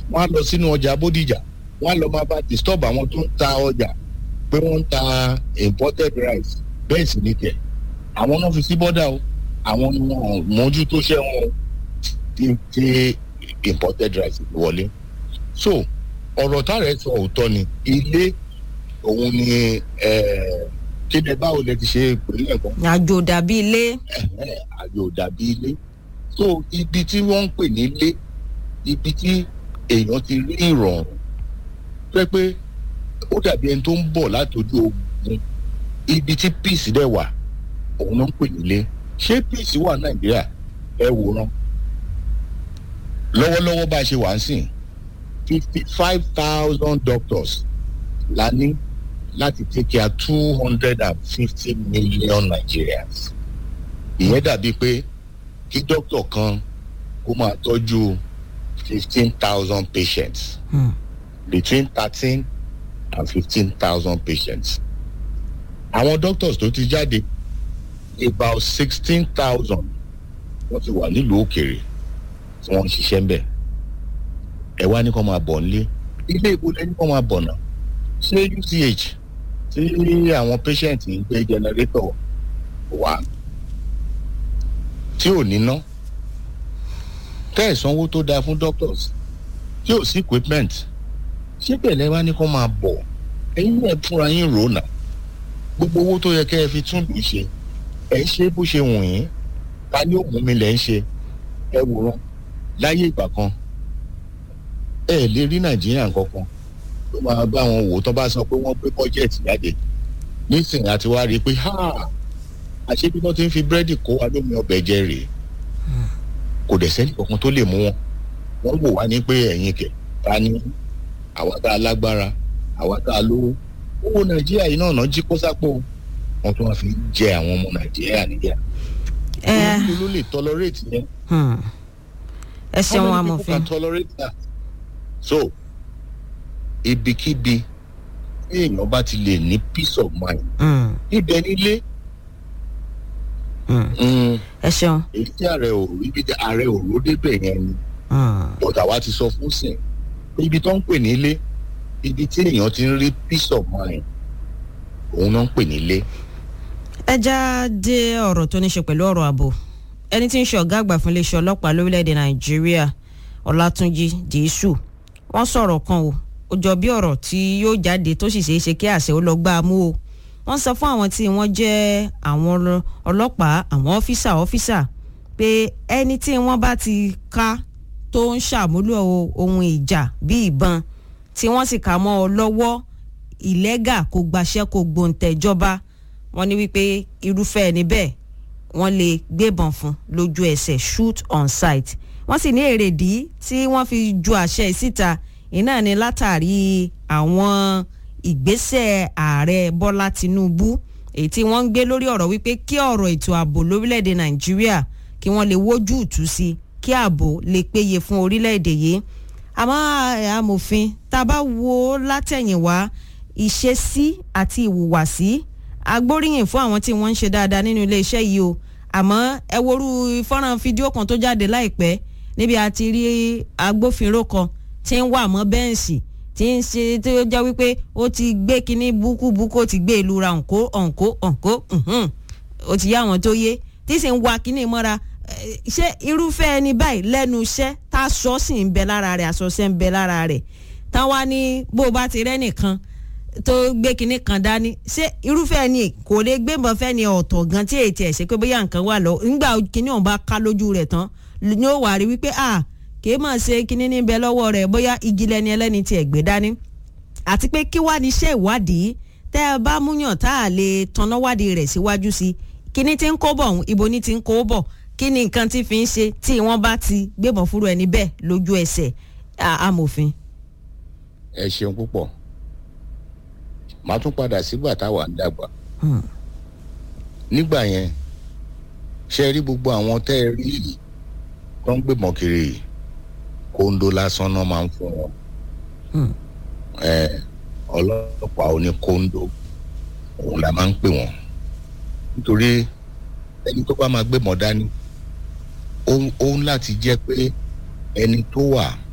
wọ́n á lọ sínú ọjà bódìjà wọ́n á lọ máa bá disturb àwọn tó ń ta ọjà pé wọ́n ń ta imported rice bẹ́ẹ̀ sì ní kẹ̀ àwọn náà fi sí bọ́dà o àwọn ni wọn mójútó ṣẹ́ wọn tí tí imported rice wọlé so ọ̀rọ̀ táàrẹ̀ sọ òótọ́ ni ilé òun ni kéde báwo lẹ ti ṣe ìpínlẹ̀ kan àjò dàbí ilé àjò dàbí ilé so ibi tí wọ́n ń pè ní ilé ibi tí èèyàn ti rí ìrọ̀rùn pé pé ó dàbí ẹni tó ń bọ̀ látọjú ogun ibi tí peace dẹ̀ wà òun náà ń pè ní ilé ṣé peace wà nàìjíríà ẹ wòran lọ́wọ́lọ́wọ́ bá a ṣe wà ń sìn fifty five thousand doctors la ní láti take care two hundred and fifty million Nigerians ìyẹn dàbí pé kí doctor kan kó máa tọ́jú fifteen thousand patients Hmm. between thirteen and fifteen thousand patients àwọn doctors tó ti jáde about sixteen thousand wọ́n ti wà nílùú òkèèrè tí wọ́n ń ṣiṣẹ́ ń bẹ̀ ẹ wá ní kó máa bọ̀ nílé ilé ìbò lẹ́ni kó máa bọ̀ náà ṣé UCH tí àwọn patient ń gbé generator wá tí ò níná tẹ́ ẹ̀ sanwó tó dáa fún doctors tí ò sí equipment ṣé bẹ̀lẹ̀ wá ní kó máa bọ̀ ẹ̀yin náà fúnra yín rò náà gbogbo owó tó yẹ kẹ́ ẹ fi tún lù ṣe ẹ̀ ń ṣe bó ṣe wù yín ta ni ó mú mi lẹ̀ ń ṣe ẹ wòran láyé ìgbà kan ẹ lè rí nàìjíríà kankan tó máa bá wọn wò tó bá sọ pé wọ́n gbé bọ́jẹ̀tì jáde nísìnyí àti wá rí i pé ha àṣebí wọ́n ti ń fi búrẹ́dì kó wa lómi ọbẹ̀ jẹ rèé kò dẹ̀ sẹ́ni kankan tó lè mú wọn wọ́n wò wá ní pé ẹ̀yin kẹ̀ ta ni àwa tá a lágbára àwa tá a lówó owó nàìjíríà yìí náà náà jí kó sápò wọn tún wá fi jẹ àwọn ọmọ nàìjíríà níyà ẹ olóńgbò ló lè tolerate yẹn hmm. ẹ ṣeun How many people amòfin can tolerate that? so ibikíbi tí èèyàn bá ti lè ní peace of mind Hmm. ibẹ̀ nílé Hmm. mm, ẹ ṣeun èyí tí ààrẹ ò rí bí ààrẹ ò ró débẹ̀ yẹn ni Hmm. bọ̀dà wa ti sọ fún sìn pé ibi tó ń pè nílé ibi tí èèyàn ti ń rí peace of mind òun náà ń pè nílé. ẹ já dé ọ̀rọ̀ tó ní ṣe pẹ̀lú ọ̀rọ̀ ààbò ẹni tí ń ṣe ọ̀gá àgbà fún iléeṣẹ́ ọlọ́pàá lórílẹ̀‐èdè nàìjíríà ọlátúnjì dìísù wọ́n sọ̀rọ̀ kan o ó jọ bí ọ̀rọ̀ tí yóò jáde tó sì ṣeé ṣe kí àṣẹ ó lọ gbá a mú o wọ́n sọ fún àwọn tí wọ́n jẹ́ àwọn ọlọ- ọlọ́pàá àwọn ọ́físà ọ́físà pé ẹni tí wọ́n bá ti ká tó ń ṣàmúlò ohun ìjà bíi ìbọn tí wọ́n sì kà mọ́ ọ lọ́wọ́ ìlẹ́gà kò gbàṣẹ́ kò gbòǹtẹ̀jọba wọ́n ní wípé irúfẹ́ ẹni bẹ́ẹ̀ wọ́n lè gbébọn fún lójú ẹsẹ̀ shoot on sight wọ́n sì ní èrèdí tí wọ́n fi ju àṣẹ yìí síta iná ni látàrí àwọn ìgbésẹ̀ ààrẹ bọ́lá tinubu èyí tí wọ́n ń gbé lórí ọ̀rọ̀ wípé kí ọ̀rọ̀ ètò ààbò lórílẹ̀‐èdè nàìjíríà kí wọ́n lè wójú ìtú sí kí ààbò lè péye fún orílẹ̀‐èdè yìí àmọ́ ẹ̀, amòfin tá a bá wo látẹ̀yìnwá ìṣesí àti ìhùwàsí agbóríyìn fún àwọn tí wọ́n ń ṣe dáadáa nínú iléeṣẹ́ yìí o àmọ́ ẹ worú fọ́nrán fídíò kan tó jáde láìpẹ́ níbi a ti rí agbófinró kan tí ń wà mọ́ bẹ́ǹsì tí ń ṣe tí ó jẹ́ wípé ó ti gbé kinní búkúbúkú ó ti gbé ìlú ra òǹkó òǹkó òǹkó ǹhún. ó ti yá àwọn tó yé tí sì ń wa kinní mọ́ra Eh, ṣé irúfẹ́ ẹni báyìí lẹ́nu iṣẹ́ tá a sọ sì ń bẹ lára rẹ̀ àsọsẹ́ ń bẹ lára rẹ̀ táwa ní bó o bá ti rẹ́ nìkan tó gbé kinní kan dání ṣé irúfẹ́ ẹni kò lè gbébọn fẹ́ ni ọ̀tọ̀ gan tí èyí tiẹ̀ ṣe pé bóyá nǹkan wà lọ nígbà kinní ọ̀hún bá ká lójú rẹ̀ tán ni ó wà rí wípé a kì í mọ̀ ṣe kinní níbẹ̀ lọ́wọ́ rẹ̀ bóyá igi lẹni ẹlẹ́ni tiẹ̀ gbé dání àti pé kí wá ní iṣẹ́ ìwádìí tẹ́ ẹ bá múyàn tá a lè tanná wádìí rẹ̀ síwájú sí kinní tí ń kó bọ̀ ọ̀hún ibo ní ti ń kó bọ̀ kí ni nǹkan tí fi ń ṣe tí wọ́n bá ti gbébọn fúru ẹni bẹ́ẹ̀ lójú ẹsẹ̀ a- amòfin. ẹ ṣeun púpọ̀ màá tún padà sígbà táwa ń dàgbà Hmm. nígbà yẹn ṣe rí gbogbo àwọn tẹ́ ẹ rí yìí tó ń gbébọn kiri yìí kóńdó lásán náà máa ń fún wọn Hmm. ẹ ọlọ́pàá oní kóńdó òun la máa ń pè wọ́n nítorí ẹni tó bá máa gbébọn dání ó ó ń láti jẹ́ pé ẹni tó wà